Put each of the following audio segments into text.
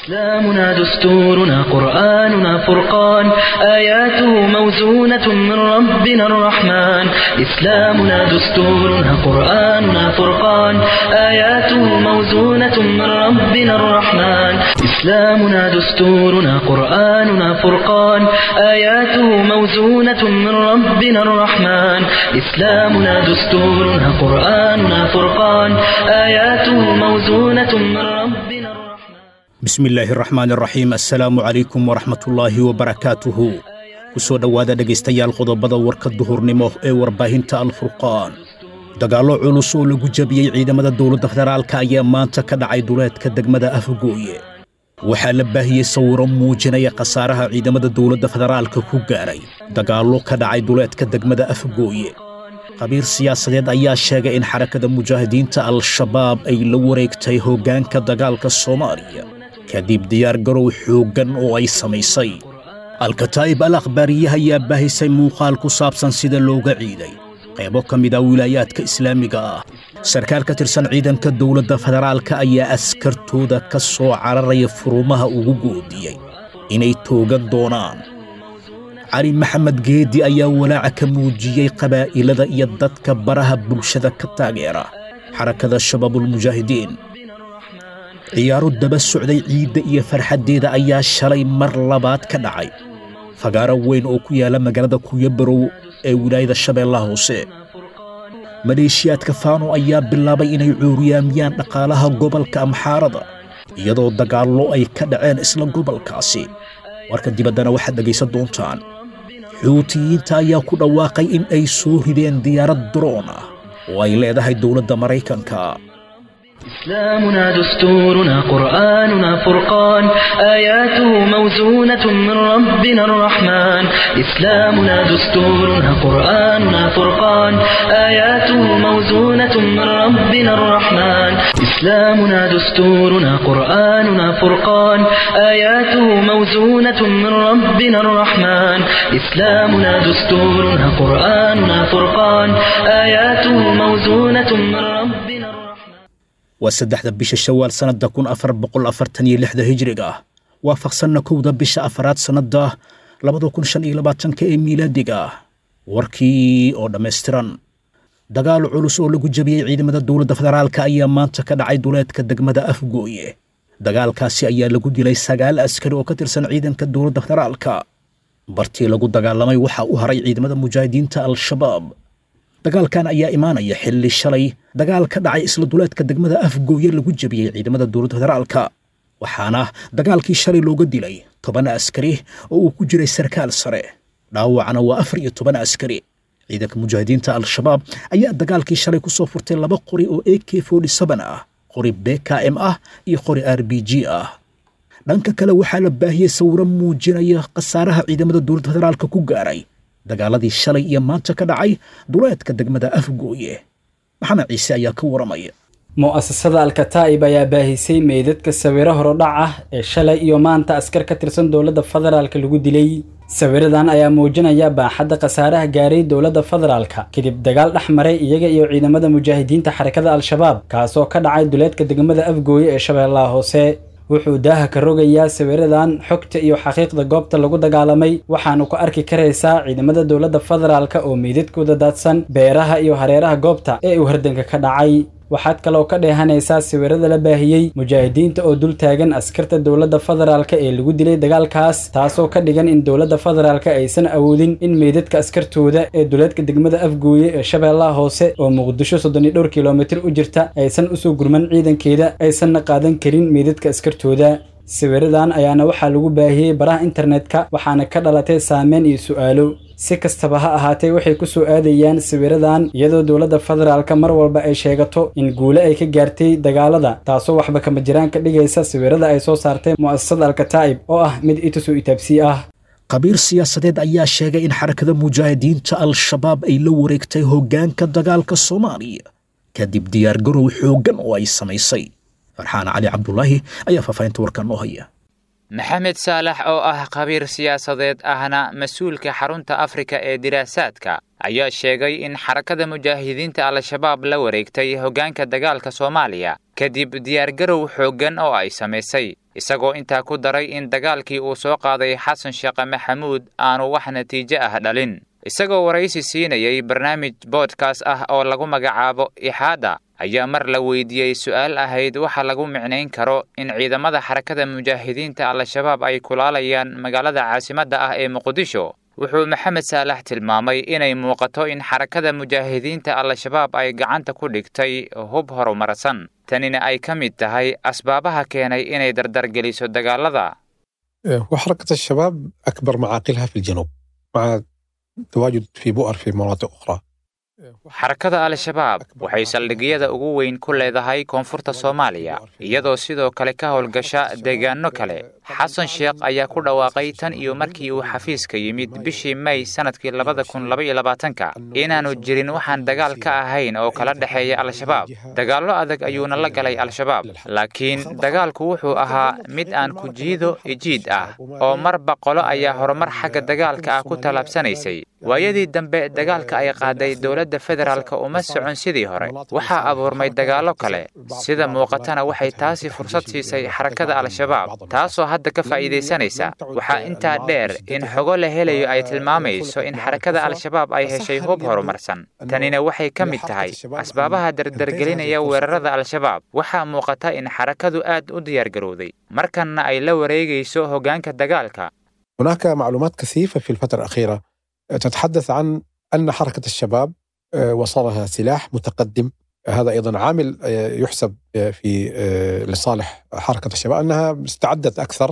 إسلامنا دستورنا قرآننا فرقان آياته موزونة من ربنا الرحمن إسلامنا دستورنا قرآننا فرقان آياته موزونة من ربنا الرحمن إسلامنا دستورنا قرآننا فرقان آياته موزونة من ربنا الرحمن إسلامنا دستورنا قرآننا فرقان آياته موزونة من ربنا الرحمن bismi illaahi raxmaan iraxiim assalaamu calaykum waraxmatullaahi wabarakaatuhu ku soo dhowaada dhegaystayaal qodobada warka duhurnimo ee warbaahinta alfurqaan dagaallo culus oo lagu jabiyey ciidamada dowladda federaalka ayaa maanta ka dhacay duleedka degmada afgooye waxaa la baahiyey sawiro muujinaya khasaaraha ciidamada dowladda federaalka ku gaaray dagaallo ka dhacay duleedka degmada afgooye khabiir siyaasadeed ayaa sheegay in xarakada mujaahidiinta al-shabaab ay la wareegtay hoggaanka dagaalka soomaaliya kadib diyaargarow xooggan oo ay samaysay alkataa'ib al akhbaariyaha ayaa baahisay muuqaal ku saabsan sida looga ciiday qaybo ka mid ah wilaayaadka islaamiga ah sarkaal ka tirsan ciidanka dowladda federaalka ayaa askartooda ka soo cararaya furumaha ugu goodiyey inay toogan doonaan cali maxamed geedi ayaa walaaca ka muujiyey qabaa'ilada iyo dadka baraha bulshada ka taageera xarakada shabaabulmujaahidiin ciyaaro daba socday ciidda iyo farxaddeeda ayaa shalay mar labaad ka dhacay fagaaro weyn oo ku yaalla magaalada kuyabarow ee wilaayada shabeellaha hoose maleeshiyaadka faano ayaa bilaabay inay cuuriyaamiyaan dhaqaalaha gobolka amxaarada iyadoo dagaallo ay ka dhaceen isla gobolkaasi warka dibaddana waxaad dhegaysan doontaan xuutiyiinta ayaa ku dhawaaqay in ay soo rideen diyaarad daroon ah oo ay leedahay dowladda maraykanka إسلامنا دستورنا قرآننا فرقان آياته موزونة من ربنا الرحمن إسلامنا دستورنا قرآننا فرقان آياته موزونة من ربنا الرحمن إسلامنا دستورنا قرآننا فرقان آياته موزونة من ربنا الرحمن إسلامنا دستورنا قرآننا فرقان آياته موزونة من ربنا الرحمن waa saddexda bisha shawaal sannadda kun afar boqol afartan iyo lixda hijriga ah waafaqsanna kowda bisha afaraad sannadda labada kun shan iyo labaatanka ee miilaadiga ah warkii oo dhammaystiran dagaal culus oo lagu jabiyey ciidamada dowladda federaalka ayaa maanta ka dhacay duleedka degmada afgooye dagaalkaasi ayaa lagu dilay sagaal askari oo ka tirsan ciidanka dowladda federaalka bartii lagu dagaalamay waxaa u haray ciidamada mujaahidiinta al-shabaab dagaalkan ayaa imaanaya xilli shalay dagaal ka dhacay isla duleedka degmada afgooye lagu jabiyey ciidamada dowladda federaalka waxaana dagaalkii shalay looga dilay toban askari oo uu ku jiray sarkaal sare dhaawacna waa afar iyo toban askari ciidanka mujaahidiinta al-shabaab ayaa dagaalkii shalay ku soo furtay laba qori oo a k ah qori b k m ah iyo qori r b g ah dhanka kale waxaa la baahiyey sawiro muujinaya khasaaraha ciidamada dowladda federaalka ku gaaray dagaaladii shalay iyo maanta ka dhacay duleedka degmada afgooye maxamed ciise ayaa ka waramaya mu'asasada alkataa'ib ayaa baahisay meydadka sawiro horodhac ah ee shalay iyo maanta askar ka tirsan dowladda federaalka lagu dilay sawiradan ayaa muujinaya baaxadda khasaaraha gaaray dowladda federaalka kadib dagaal dhex maray iyaga iyo ciidamada mujaahidiinta xarakada al-shabaab kaasoo ka dhacay duleedka degmada afgooye ee shabeellaha hoose wuxuu daaha ka rogayaa sawiradan xogta iyo xaqiiqda goobta lagu dagaalamay waxaanu ku arki karaysaa ciidamada dowladda federaalka oo meydadkooda daadsan beeraha iyo hareeraha goobta ee uu hardanka ka dhacay waxaad kaloo ka dheehanaysaa sawirada la baahiyey mujaahidiinta oo dul taagan askarta dowladda federaalka ee lagu dilay dagaalkaas taasoo ka dhigan in dowladda federaalka aysan awoodin in meydadka askartooda ee duleedka degmada afgooye ee shabeellaha hoose oo muqdisho soddon iyo dhowr kilomitir u jirta aysan usoo gurman ciidankeeda aysanna qaadan karin meydadka askartooda sawiradan ayaana waxaa lagu baahiyey baraha internetka waxaana ka dhalatay saameyn iyo su'aalo si kastaba ha ahaatee waxay ku soo aadayaan sawiradan iyadoo dowladda federaalka mar walba ay sheegato in guule ay ka gaartay dagaalada taasoo waxba kama jiraan ka dhigaysa sawirada ay soo saartay mu'asasada alkataa'ib oo ah mid itusoo itaabsii ah khabiir siyaasadeed ayaa sheegay in xarakada mujaahidiinta al-shabaab ay la wareegtay hoggaanka dagaalka soomaaliya kadib diyaargarow xooggan oo ay samaysay farxaan cali cabdulaahi ayaa faahfaahinta warkan noo haya maxamed saalax oo ah khabiir siyaasadeed ahna mas-uulka xarunta afrika ee diraasaadka ayaa sheegay in xarakada mujaahidiinta al-shabaab la wareegtay hoggaanka dagaalka soomaaliya kadib diyaargarow xooggan oo ay samaysay isagoo intaa ku daray in dagaalkii uu soo qaaday xasan sheekh maxamuud aanu wax natiijo ah dhalin isagoo waraysi siinayay barnaamij boodkaas ah oo lagu magacaabo ixaada ayaa mar la weydiiyey su'aal ahayd waxa lagu micnayn karo in ciidamada xarakada mujaahidiinta al-shabaab ay kulaalayaan magaalada caasimadda ah ee muqdisho wuxuu maxamed saalax tilmaamay inay muuqato in xarakada mujaahidiinta al-shabaab ay gacanta ku dhigtay hub horumarsan tanina ay ka mid tahay asbaabaha keenay inay dardargeliso dagaalada وحركة الشباب أكبر معاقلها في الجنوب مع تواجد في بؤر في مناطق أخرى xarakada al-shabaab waxay saldhigyada ugu weyn ku leedahay koonfurta soomaaliya iyadoo sidoo kale ka howlgasha deegaano kale xasan sheekh ayaa ku dhawaaqay tan iyo markii uu xafiiska yimid bishii may sannadkii labada kun labaiyo labaatanka inaannu jirin waxaan dagaal ka ahayn oo kala dhexeeya al-shabaab dagaallo adag ayuuna la galay al-shabaab laakiin dagaalku wuxuu ahaa mid aan ku jiido ijiid ah oo marba qolo ayaa horumar xagga dagaalka ah ku tallaabsanaysay waayadii dambe dagaalka ay qaaday dowladda federaalka uma socon sidii hore waxaa abuurmay dagaallo kale sida muuqatana waxay taasi fursad siisay xarakada al-shabaab taasoo hadda ka faa'iidaysanaysa waxaa intaa dheer in xogo la helayo ay tilmaamayso in xarakada al-shabaab ay heshay hub horumarsan tanina waxay ka mid tahay asbaabaha dardargelinaya weerarada al-shabaab waxaa muuqata in xarakadu aad u diyaargarowday markanna ay la wareegayso hoggaanka dagaalka هناك معلومات كثيفة في الفترة الأخيرة تتحدث عن أن حركة الشباب وصلها سلاح متقدم هذا أيضا عامل يحسب في لصالح حركة الشباب أنها استعدت أكثر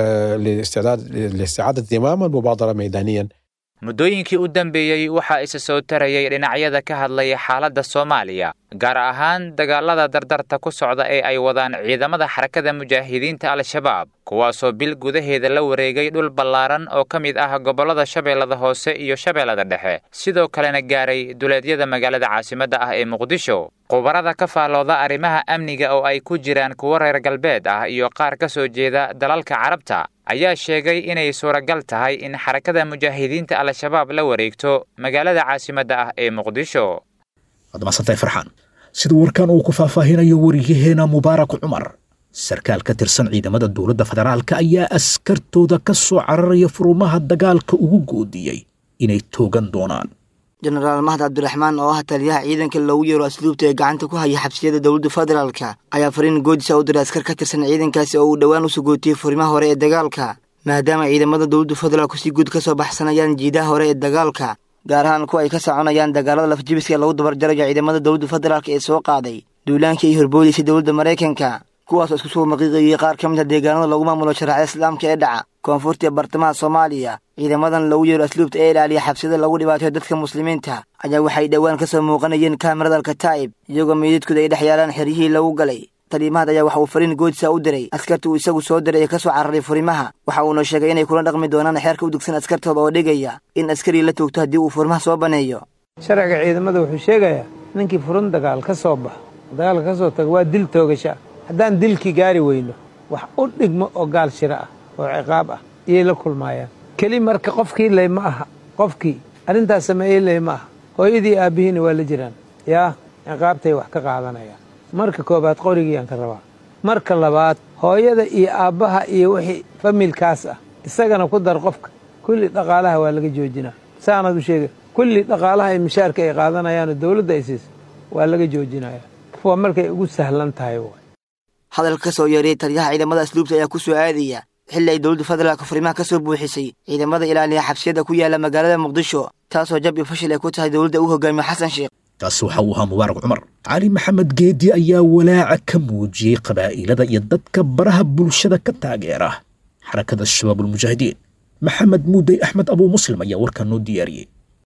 لاستعداد لاستعادة زمام المبادرة ميدانيا muddooyinkii u dambeeyey waxaa isa soo tarayay dhinacyada ka hadlaya xaaladda soomaaliya gaar ahaan dagaalada dardarta ku socda ee ay wadaan ciidamada xarakada mujaahidiinta al-shabaab kuwaasoo bil gudaheeda la wareegay dhul ballaaran oo ka mid ah gobollada shabeellada hoose iyo shabeellada dhexe sidoo kalena gaaray duleedyada magaalada caasimadda ah ee muqdisho khubarada ka faallooda arrimaha amniga oo ay ku jiraan kuwo reer galbeed ah iyo qaar ka soo jeeda dalalka carabta ayaa sheegay inay suuragal tahay in xarakada mujaahidiinta al-shabaab la wareegto magaalada caasimadda ah ee muqdisho waad masantahay farxaan sida warkan uu ku faahfaahinayo wariyaheena mubaarak cumar sarkaal ka tirsan ciidamada dowladda federaalka ayaa askartooda ka soo cararaya furumaha dagaalka ugu goodiyey inay toogan doonaan jenaraal mahad cabdiraxmaan oo ah taliyaha ciidanka loogu yeero asluubta ee gacanta ku haya xabsiyada dowladda federaalka ayaa fariin goodisa u diray askar ka tirsan ciidankaasi oo uu dhowaan u sugootiyey furimaha hore ee dagaalka maadaama ciidamada dowladda federaalku si guud ka soo baxsanayaan jiidaha hore ee dagaalka gaar ahaan kuwa ay ka soconayaan dagaalada lafjibiska lagu dabarjarayo ciidamada dowladda federaalk ee soo qaaday duulaankii ay horboodaysa dowladda maraykanka kuwaasoo isku soo maqiiqayay qaar ka mid a deegaanada lagu maamulo sharaacada islaamka ee dhaca koonfurta ee bartamaha soomaaliya ciidamadan lagu yeero asluubta ee ilaaliya xabsiyada lagu dhibaatayo dadka muslimiinta ayaa waxay dhowaan ka soo muuqanayeen kaamirada alkataa'ib iyagoo meydadkooda ay dhex yaalaan xeryihii lagu galay taliimahad ayaa waxa uu fariin goodisa u diray askarta uu isagu soo diray ee ka soo cararay furimaha waxa uuna sheegay inay kula dhaqmi doonaan xeerka u dugsan askartooda oo dhigaya in askarii la toogto haddii uu furimaha soo baneeyo sharciga ciidamada wuxuu sheegayaa ninkii furun dagaal ka soo baxo dagaalka ka soo tago waa dil toogasha haddaan dilkii gaari weyno wax u dhigmo oo gaal shiro ah oo ciqaab ah iyay la kulmaayaan keli marka qofkii ley ma aha qofkii arrintaas sameeyey ley ma aha hooyadii aabbihiina waa la jiraan yaa ciqaabtay wax ka qaadanayaan marka koobaad qorigiiyaan ka rabaa marka labaad hooyada iyo aabbaha iyo wixii familkaas ah isagana ku dar qofka kulli dhaqaalaha waa laga joojinaa saanaad u sheega kulli dhaqaalaha ay mishaarka ay qaadanayaanoo dowladda ay siiso waa laga joojinaya waa markay ugu sahlan tahay hadalka ka soo yeeray taliyaha ciidamada asluubta ayaa ku soo aadaya xilli ay dowladda federaalka furimaha ka soo buuxisay ciidamada ilaaliya xabsiyada ku yaala magaalada muqdisho taasoo jab iyo fashil ay ku tahay dowladda uu hogaamiyo xasan sheekh taasi waxa uu ahaa mubaarak cumar cali maxamed geedi ayaa walaaca ka muujiyey qabaa'ilada iyo dadka baraha bulshada ka taageera xarakada shabaabulmujaahidiin maxamed muudey axmed abuu muslim ayaa warkaa noo diyaariyey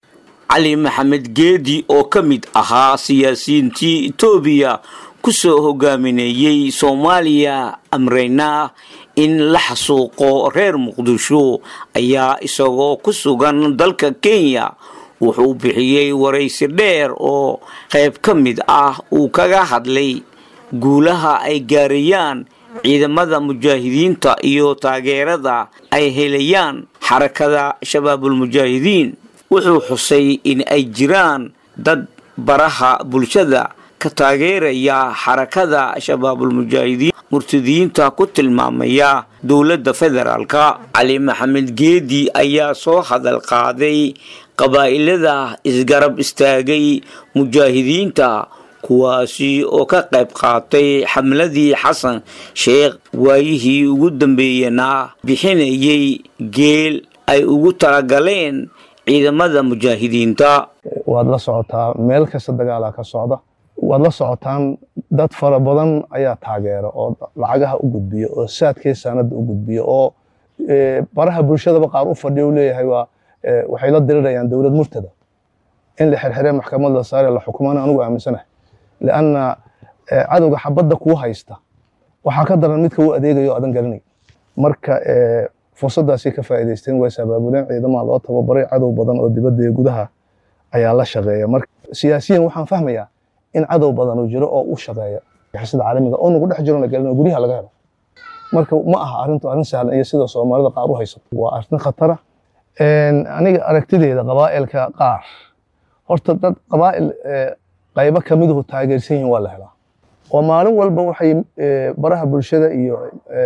cali maxamed geedi oo ka mid ahaa siyaasiyiintii etoobiya ku soo hogaaminayey soomaaliya amreyna in la xasuuqo reer muqdisho ayaa isagoo ku sugan dalka kenya wuxuu bixiyey waraysi dheer oo qayb ka mid ah uu kaga hadlay guulaha ay gaarayaan ciidamada mujaahidiinta iyo taageerada ay helayaan xarakada shabaabulmujaahidiin wuxuu xusay in ay jiraan dad baraha bulshada dadka taageeraya xarakada shabaabulmujaahidiin murtadiyiinta ku tilmaamaya dowladda federaalka cali maxamed geedi ayaa soo hadal qaaday qabaa'ilada isgarab istaagay mujaahidiinta kuwaasi oo ka qayb qaatay xamladii xasan sheekh waayihii ugu dambeeyana bixinayay geel ay ugu talagaleen ciidamada mujaahidiinta waad la socotaa meel kasta dagaalaa ka socda waad la socotaan dad fara badan ayaa taageera oo lacagaha u gudbiya oo saadkii sanada u gudbiya oo baraha bulshadaba qaar u fadhiya u leeyahay waa waxay la dirirayaan dowlad murtada in la xirxire maxkamad la saare la xukumana anugu aaminsanahay lianna cadowga xabadda kuu haysta waxaa ka daran midka u adeegayo adan garanay marka fursaddaasay ka faa'iidaysteen way sabaabuleen ciidamaha loo tababaray cadow badan oo dibadda iyo gudaha ayaa la shaqeeya marka siyaasiyan waxaan fahmayaa in cadow badan uu jiro oo u shaqeeya sida caalamiga oo nagu dhex jiro la gelin oo guryaha laga helo marka ma aha arrintu arrin sahlan iyo sida soomaalida qaar u haysato waa arrin khatara aniga aragtideeda qabaa'ilka qaar horta dad qabaa'il qaybo ka miduhu taageersan yihiin waa la helaa oo maalin walba waxay baraha bulshada iyo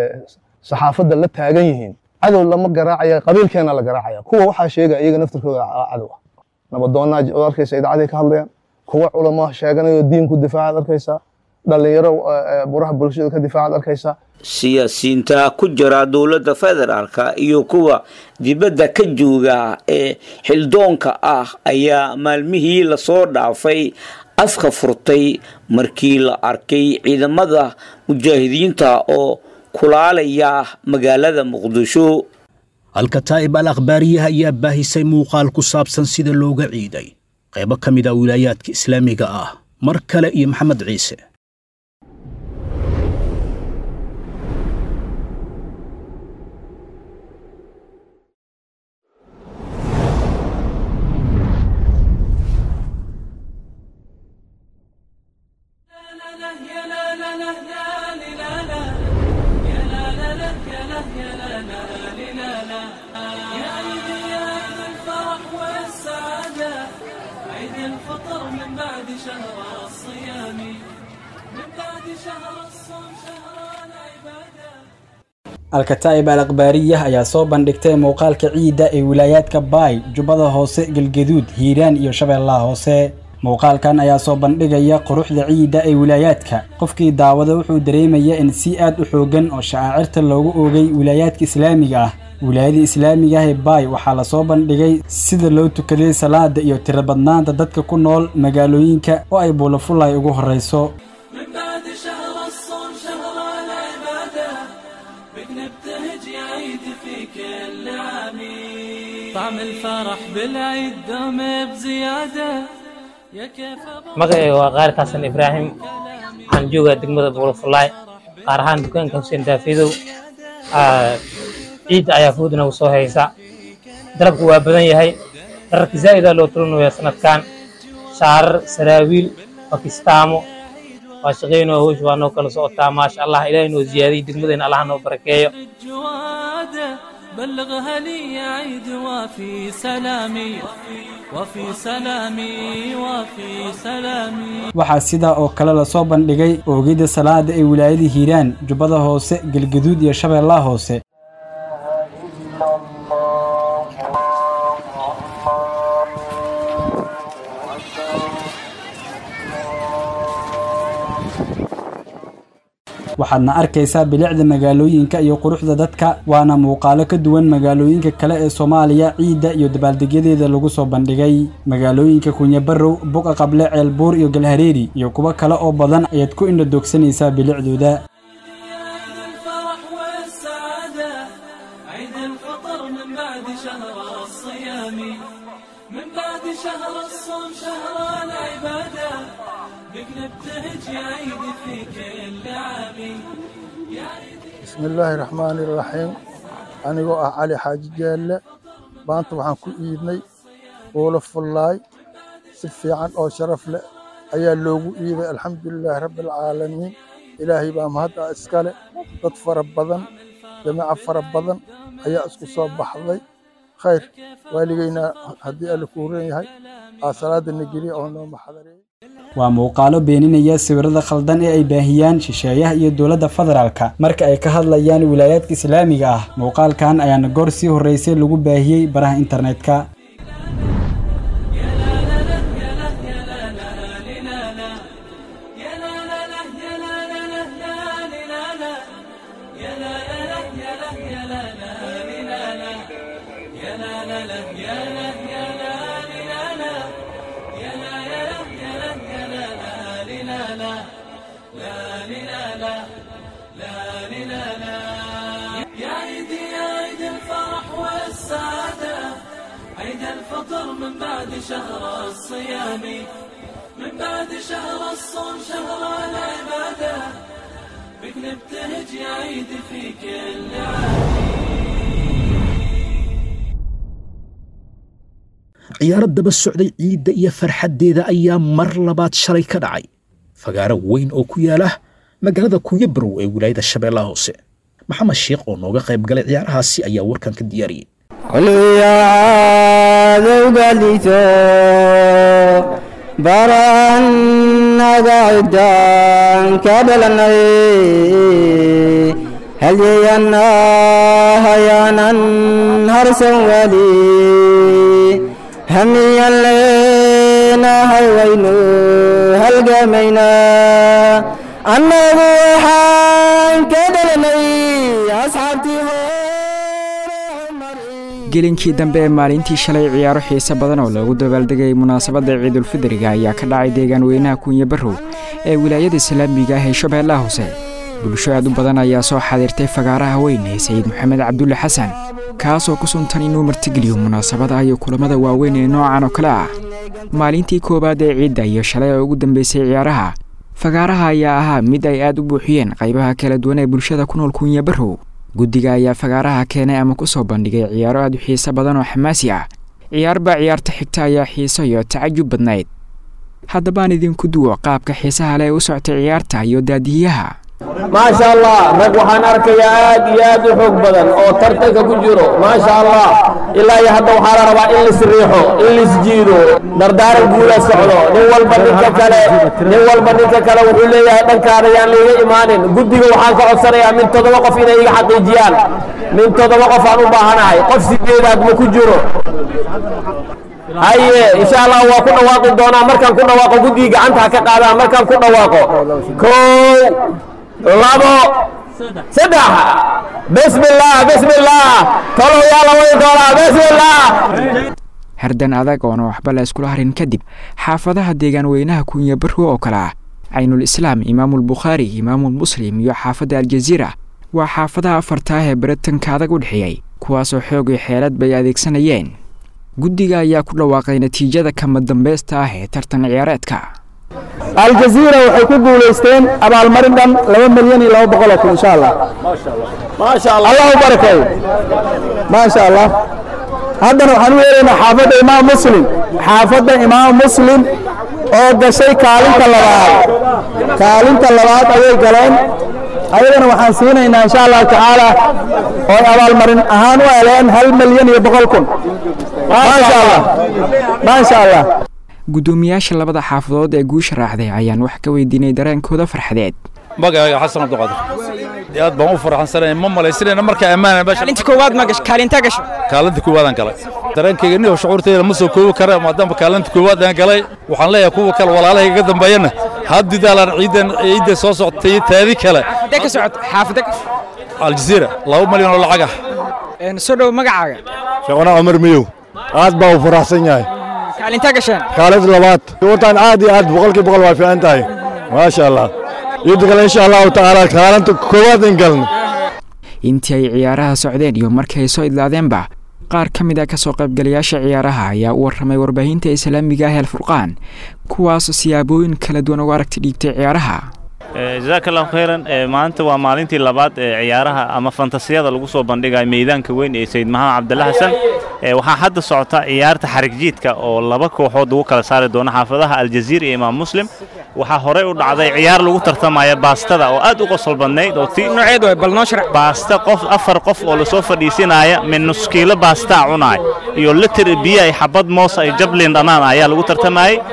saxaafadda la taagan yihiin cadow lama garaacaya qabiilkeena la garaacaya kuwa waxaa sheegaya iyaga naftirkooda cadow ah nabadoonnaa oo arkaysa idaacaday ka hadlayaan kuwa culamo sheeganayo diinku difaacaad arkaysaa dhalinyaro buraha bulshada ka difaacaad arkaysaa siyaasiyiinta ku jira dowladda federaalka iyo kuwa dibadda ka jooga ee xildoonka ah ayaa maalmihii lasoo dhaafay afka furtay markii la arkay ciidamada mujaahidiinta oo kulaalaya magaalada muqdisho alkataa'ib al akhbaariyaha ayaa baahisay muuqaal ku saabsan sida looga ciiday qaybo ka mid a wilaayaadka islaamiga ah mar kale iyo maxamed ciise alkataa'ib al akhbaariyah ayaa soo bandhigtay muuqaalka ciidda ee wilaayaadka baay jubbada hoose galgaduud hiiraan iyo shabeellaha hoose muuqaalkan ayaa soo bandhigaya quruxda ciidda ee wilaayaadka qofkii daawada wuxuu dareemaya in si aad u xooggan oo shacaacirta loogu oogay wilaayaadka islaamiga ah wilaayada islaamiga ah ee baay waxaa lasoo bandhigay sida loo tukaday salaada iyo tirabadnaanta dadka ku nool magaalooyinka oo ay buulafulay ugu horrayso magacayga waa qaar xasan ibraahim waxaan joogaa degmada buulafulaay qaar ahaan dukaanka xuseen daafidow ciidda ayaa food nagu soo haysa dalabku waa badan yahay dhararka zaa'idaa loo tulinayaa sanadkan shaarar saraawiil bakistaamo waa shaqaynoo hoosh waa noo kala socotaa maasha allah ilaahay noo ziyaadiyey degmadeenna allah noo barakeeyo بلغها لي عيد وفي سلامي وفي سلامي وفي سلامي waxaa sidaa oo kale lasoo bandhigay oogidda salaada ee wilaayada hiiraan jubbada hoose galgaduud iyo shabeellaha hoose waxaadna arkaysaa bilicda magaalooyinka iyo quruxda dadka waana muuqaalo ka duwan magaalooyinka kale ee soomaaliya ciidda iyo dabaaldegyadeeda lagu soo bandhigay magaalooyinka kunyabarow buqa qable ceelbuur iyo galhareeri iyo kuwo kale oo badan ayaad ku indha doogsanaysaa bilicdooda bismi illaahi raxmaani iraxiim anigoo ah cali xaaji jaalle maanta waxaan ku iidnay buulo fullaay si fiican oo sharaf leh ayaa loogu iiday alxamdulilaahi rabbialcaalamiin ilaahay baa mahadda iskale dad fara badan jamaca fara badan ayaa isku soo baxday khayr waaligeyna haddii alle ku huran yahay aa salaada na geliya oo noo maxadareeyey waa muuqaalo beeninaya sawirada khaldan ee ay baahiyaan shisheeyaha iyo dowladda federaalka marka ay ka hadlayaan wilaayaadka islaamiga ah muuqaalkan ayaana goor sii horreysay lagu baahiyey baraha internetka يا عيدي يا عيد الفرح والسعادة عيد الفطر من بعد شهر الصيام من بعد شهر الصوم شهر العبادة بك نبتهج يا عيد في كل عام ciyaaro daba socday ciidda iyo farxaddeeda ayaa mar labaad shalay ka dhacay fagaaro weyn oo ku yaala magaalada kunyabarow ee wilaayada shabeellaha hoose maxamed sheekh oo nooga qayb galay ciyaarahaasi ayaa warkan ka diyaariyey adowgaliso barannaga ciddaan ka dhalanay halyeeyanna hayaanan harsan wali hamiyan leenahay waynu halgamayna annagu waxaan ka dhalanay asxaabtii gelinkii dambe ee maalintii shalay ciyaaro xiise badan oo loogu dabaaldegayay munaasabadda ciidulfidriga ayaa ka dhacay deegaan weynaha kunya barrow ee wilaayada islaamiga ah ee shabeellaha hoose bulsho aad u badan ayaa soo xaadiirtay fagaaraha weyn ee sayid maxamed cabdulle xasan kaasoo ku suntan inuu martigeliyo munaasabada iyo kulamada waaweyn ee noocan oo kale ah maalintii koowaad ee ciidda iyo shalay oo ugu dambeysay ciyaaraha fagaaraha ayaa ahaa mid ay aad u buuxiyeen qaybaha kala duwan ee bulshada ku nool kunya barrow guddiga ayaa fagaaraha keenay ama ku soo bandhigay ciyaaro aad u xiiso badan oo xamaasi ah ciyaarba ciyaarta xigta ayaa xiiso iyo tacajub badnayd haddabaan idinku duwo qaabka xiisaha leh ee u soctay ciyaarta iyo daadihiyaha maasha allah rag waxaan arkayaa aad iyo aad u xoog badan oo tartanka ku jiro maasha allah ilaa iyo hadda waxaa la rabaa in lisriixo in lisjiido dardaaran guula socdo nin walba ninka kale nin walba ninka kale wuxuu leeyahay dhankaada yaan layga imaanin guddiga waxaan ka codsanayaa min toddoba qof inay iga xaqiijiyaan min toddoba qof aan u baahanahay qof sideedaad ma ku jiro haye insha allah waa ku dhawaaqi doonaa markaan ku dhawaaqo guddiga gacanta ha ka qaadaan markaan ku dhawaaqo kow labo saddex bismillah bismillah tolow yaa la wadi doonaa bismillah hardan adag oona waxba la iskula harin kadib xaafadaha deegaan weynaha kunya barrow oo kale ah caynul islaam imaamulbukhaari imaamulmuslim iyo xaafadda aljaziira waa xaafadaha afarta ah ee baritanka adag u dhexeeyey kuwaasoo xoog iyo xeelad bay adeegsanayeen guddiga ayaa ku dhawaaqay natiijada kama dambaysta ah ee tartan ciyaareedka aljaziira waxay ku guulaysteen abaalmarin dhan laba milyan iyo laba boqol oo kun insha allah maasha allah allah u barakeeyo maasha allah haddana waxaan u yeeraynaa xaafadda imaam muslim xaafadda imaam muslim oo gashay kaalinta labaad kaalinta labaad ayay galeen ayadana waxaan siinaynaa insha allahu tacaala oo ay abaalmarin ahaan u heleen hal milyan iyo boqol kun maasha allah maasha allah guddoomiyaasha labada xaafadood ee guusha raacday ayaan wax ka weydiinay dareenkooda farxadeed magacayga xasan cabdiqaadir aad baan u faraxsansanay ma malaysanayna markaa ammaana meesha kaalinta koowaad ma gashay kaalinta gashay kaalinta koowaadaan galay dareenkayga niyo shucuurtayda ma soo koobi kara maadaama kaalinta koowaad aan galay waxaan leeyahay kuwa kale walaalahayga ka dambeeyana haddidaalaan ciidan ciidda soo socotay taadi kale intee ka socota xaafada aljaziira laba malyan oo lacag ah soo dhow magacaaga sheekuna cumar miyow aad baa u faraxsan yahay kaalinta gasheen kaalid labaad wataan aad iyo aad boqolkii boqol waa fiican tahay maasha allah ciidda kale insha allahu tacaala kaalinta koowaad in galna intii ay ciyaaraha socdeen iyo markii ay soo idlaadeenba qaar ka mid a ka soo qaybgalayaasha ciyaaraha ayaa u warramay warbaahinta islaamiga ah alfurqaan kuwaasoo siyaabooyin kala duwan uga aragti dhiigtay ciyaaraha jazaaka allahu khayran maanta waa maalintii labaad ee ciyaaraha ama fantasiyada lagu soo bandhigayo meydaanka weyn ee sayid maxamed cabdalla xasan waxaa hadda socota ciyaarta xarigjiidka oo laba kooxood lagu kala saari doono xaafadaha aljaziira iyo imaam muslim waxaa horey u dhacday ciyaar lagu tartamaya baastada oo aad u qosol badnayd oo ti nooceed way bal noo sharax baasta qof afar qof oo lasoo fadhiisinaya min nus kiilo baastaa cunaay iyo litir biyo ay xabad moos ay jablin dhanaan ayaa lagu tartamayay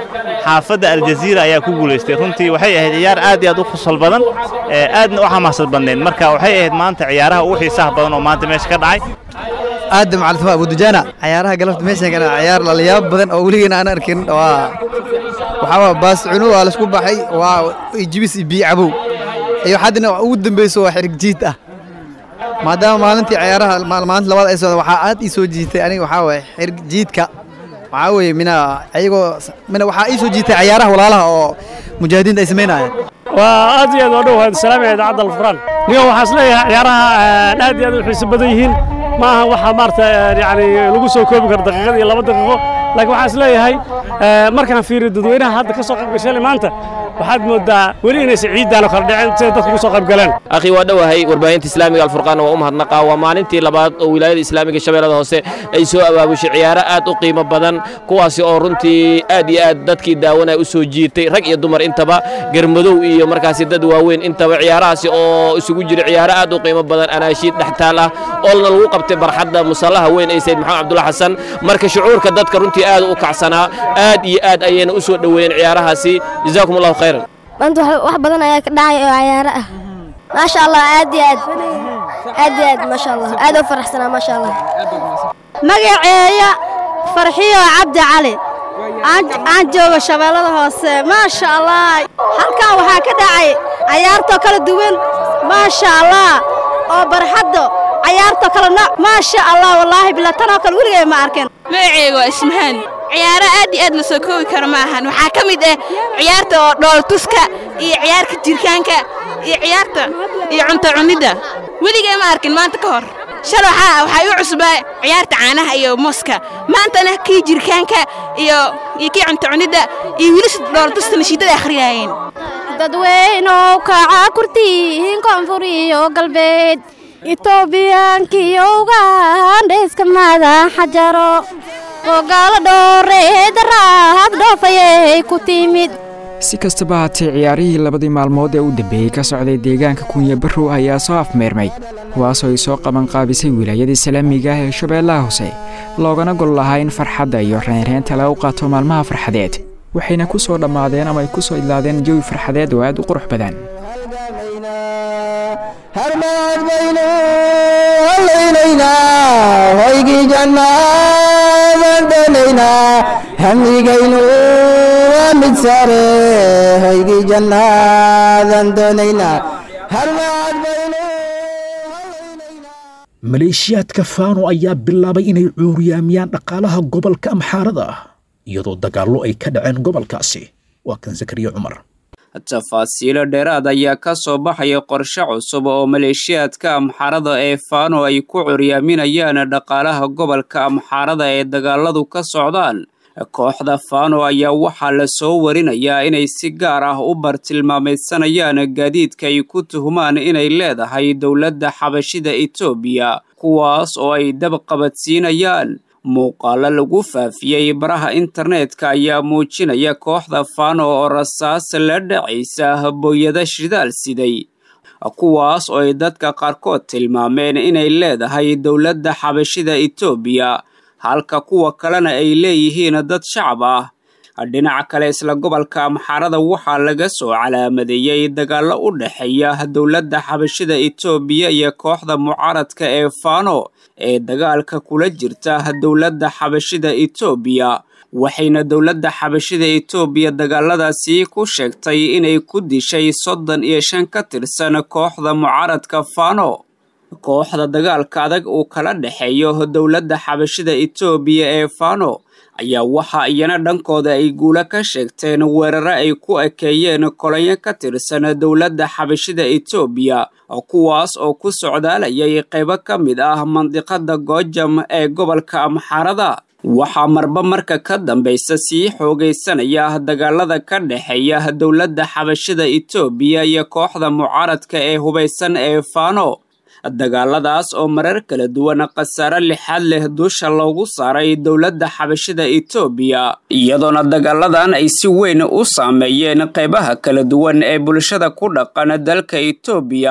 xaafadda aljaziira ayaa ku guulaystay runtii waxay ahayd ciyaar aad iyo aad u khusal badan aadna u xamaasad badneed marka waxay ahayd maanta ciyaaraha ugu xiisaha badan oo maanta meesha ka dhacay aadam cabdifaa abudujaana ciyaaraha galabta meeshan kana ciyaar lalayaab badan oo weligeena aan arkin waa waxaa waa baas cuno waa laisku baxay waa jibis iyo biyo cabow iyo haddana ugu dambeyso waa xirig jiid ah maadaama maalintii ciyaaraha maalinta labaad ay socda waxaa aad ii soo jiitay aniga waxaa waaye xirig jiidka waxaa weeye mina ayagoo mina waxaa ii soo jiitay ciyaaraha walaalaha oo mujaahidiinta ay samaynayaan waa aad iyo aad oo dhow salaamaya idaacadda alfuraan niga waxaa is leeyahay ciyaaraha aad iyo aad u xiiso badan yihiin ma aha waxa maarata yani lagu soo koobi karo daqiiqad iyo laba daqiiqo laakiin waxaan is leeyahay markaan fiiriyo dadweynaha hadda ka soo qayb gashay maanta waxaad moodaa weli inaysan ciiddaanoo kala dhicin siday dadku ku soo qayb galeen akhi waa dhowahay warbaahinta islaamiga alfurqaanna waa u mahadnaqaa waa maalintii labaad oo wilaayada islaamiga shabeellada hoose ay soo abaabushay ciyaaro aad u qiimo badan kuwaasi oo runtii aad iyo aad dadkii daawanaya u soo jiirtay rag iyo dumar intaba garmadow iyo markaasi dad waaweyn intaba ciyaarahaasi oo isugu jira ciyaaro aad u qiimo badan anaashiid dhextaal ah oolna lagu qabtay barxadda musallaha weyn ee sayid maxamed cabdulla xasan marka shucuurka dadka runtii aad u kacsanaa aad iyo aad ayayna u soo dhoweeyeen ciyaarahaasi jazaakum allahu khayran maanta wax badan ayaa ka dhacay oo ciyaaro ah maasha allah aad iyo aad aad iyo aad maasha allah aad u faraxsanaa maasha allah magaceeya farxiyo cabdi cali aan joogo shabeellada hoose maasha allah halkan waxaa ka dhacay cayaartoo kala duwan maasha allah oo barxaddo cayaartoo kale nooc maasha allah wallaahi bila tanoo kale weligay ma arkin magaceyga waa ismahaan ciyaaro aad iyo aad la soo koobi karo ma ahan waxaa ka mid ah ciyaarta oo dhooltuska iyo ciyaarka jirkaanka iyo ciyaarta iyo cunto cunidda weligay ma arkin maanta ka hor shal waxaa waxaa iu cusbaa ciyaarta caanaha iyo mooska maantana kii jirkaanka iyo iyo kii cunto cunidda iyo wiilasha dhooltusta nashiidada akhriyaayeen dadweynow kaca kurtiin koonfur iyo galbeed itoobiyaankiyo ugandhayska madaxa jaro ogaalo dhooreed raahad dhoofayay ku timid si kastaba haatee ciyaarihii labadii maalmood ee u dambeeyey ka socday deegaanka kunya barrow ayaa soo afmeermay kuwaasoo ay soo qabanqaabisay wilaayadii salaamiga ah ee shabeellaha hoose loogana gol lahaa in farxadda iyo reynreynta lagu qaato maalmaha farxadeed waxayna ku soo dhammaadeen ama ay ku soo idlaadeen jawi farxadeed oo aad u qurux badan harmaad baynu hallaynaynaa hoygii jannaadan doonaynaa hamigaynu waa mid sare hoygii jannaadan doonaynaa harmaad baynu maleeshiyaadka faano ayaa bilaabay inay cuuriyaamiyaan dhaqaalaha gobolka amxaarada iyadoo dagaallo ay ka dhaceen gobolkaasi waa kan zakariya cumar tafaasiilo dheeraad ayaa ka soo baxaya qorshe cusub oo maleeshiyaadka amxaarada ee faano ay ku curyaaminayaan dhaqaalaha gobolka amxaarada ee dagaaladu ka socdaan kooxda faano ayaa waxaa la soo warinayaa inay si gaar ah u bartilmaameydsanayaan gaadiidka ay ku tuhumaan inay leedahay dowladda xabashida etoobiya kuwaas oo ay dab qabadsiinayaan muuqaalo lagu faafiyey baraha internetka ayaa muujinaya kooxda faano oo rasaas la dhacaysa booyada shidaal siday kuwaas oo ay dadka qaarkood tilmaameen inay leedahay dowladda xabashida etoobiya halka kuwa kalena ay leeyihiin dad shacab ah dhinaca kale isla gobolka amxaarada waxaa laga soo calaamadeeyey dagaallo u dhexeeya dowladda xabashida etoobiya iyo kooxda mucaaradka ee faano ee dagaalka kula jirta dowladda xabashida etoobiya waxayna dowladda xabashida etoobiya dagaaladaasi ku sheegtay inay ku dishay soddon iyo shan ka tirsan kooxda mucaaradka faano kooxda dagaalka adag uu kala dhexeeyo dowladda xabashida etoobiya ee faano ayaa waxa iyana dhankooda ay guulo ka sheegteen weerare ay ku ekeeyeen kolonyo ka tirsan dowladda xabashida etoobiya kuwaas oo ku socdaalayay qaybo ka mid ah mandiqada goojam ee gobolka amxaarada waxaa marba marka ka dambaysa sii xoogaysanaya dagaalada ka dhexeeya dowladda xabashida etoobiya iyo kooxda mucaaradka ee hubaysan ee faano dagaaladaas oo marar kala duwan khasaare lixaad leh dusha loogu saaray dowladda xabashida etoobiya iyadoona dagaaladan ay si weyn u saameeyeen qaybaha kala duwan ee bulshada ku dhaqan dalka etoobiya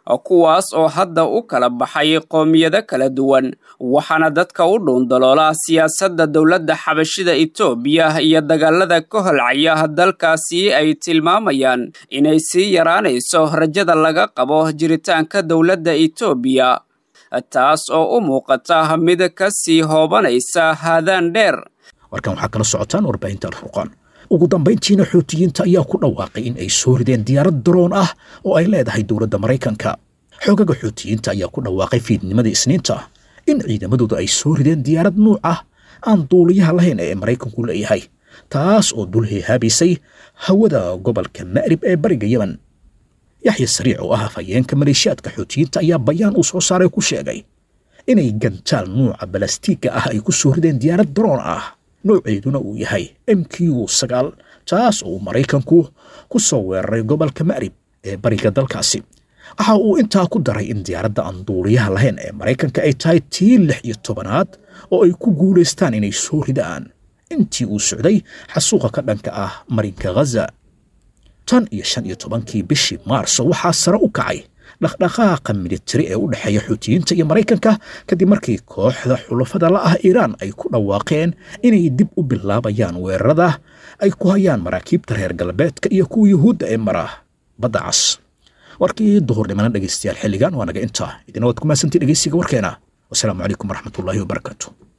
kuwaas oo hadda u kala baxay qoomiyado kala duwan waxaana dadka u dhuundaloola siyaasadda dowladda xabashida etoobiya iyo dagaalada ka holcaya dalkaasi ay tilmaamayaan inay sii yaraanayso rajada laga qabo jiritaanka dowladda etoobiya taas oo u muuqata mid ka sii hoobanaysa haadaan dheer warkan waxaa kala socotaan warbaahinta alfurqaan ugu dambayntiina xuutiyiinta ayaa ku dhawaaqay in ay soo rideen diyaarad daroon ah oo ay leedahay dowladda maraykanka xoogaga xuutiyiinta ayaa ku dhawaaqay fiidnimadii isniinta in ciidamadooda ay soo rideen diyaarad nuuc ah aan duuliyaha lahayn ee maraykanku leeyahay taas oo dul heehaabaysay hawada gobolka ma'rib ee bariga yemen yaxya sariic oo ah afhayeenka maleeshiyaadka xuutiyiinta ayaa bayaan uu soo saaray ku sheegay inay gantaal nuuca balastiigga ah ay ku soo rideen diyaarad daroon ah nooceeduna uu yahay m q sagaal taas oo maraykanku ku soo weeraray gobolka ma'rib ee bariga dalkaasi waxa uu intaa ku daray in diyaaradda aan duuliyaha lahayn ee maraykanka ay tahay tii lix iyo tobanaad oo ay ku guulaystaan inay soo ridaan intii uu socday xasuuqa ka dhanka ah marinka ghaza tan iyo shan iyo tobankii bishii maarso waxaa sare u kacay dhaqdhaqaaqa militari ee u dhexeeya xuutiyiinta iyo maraykanka kadib markii kooxda xulafada la ah iiraan ay ku dhawaaqeen inay dib u bilaabayaan weerarada ay ku hayaan maraakiibta reer galbeedka iyo kuwa yuhuudda ee mara badda cas warkii duhurnimana dhegaystayaal xilligan waa naga intaa idina waad ku mahadsantii dhegaysiga warkeena wasalaamu calaykum waraxmatullaahi wabarakaatu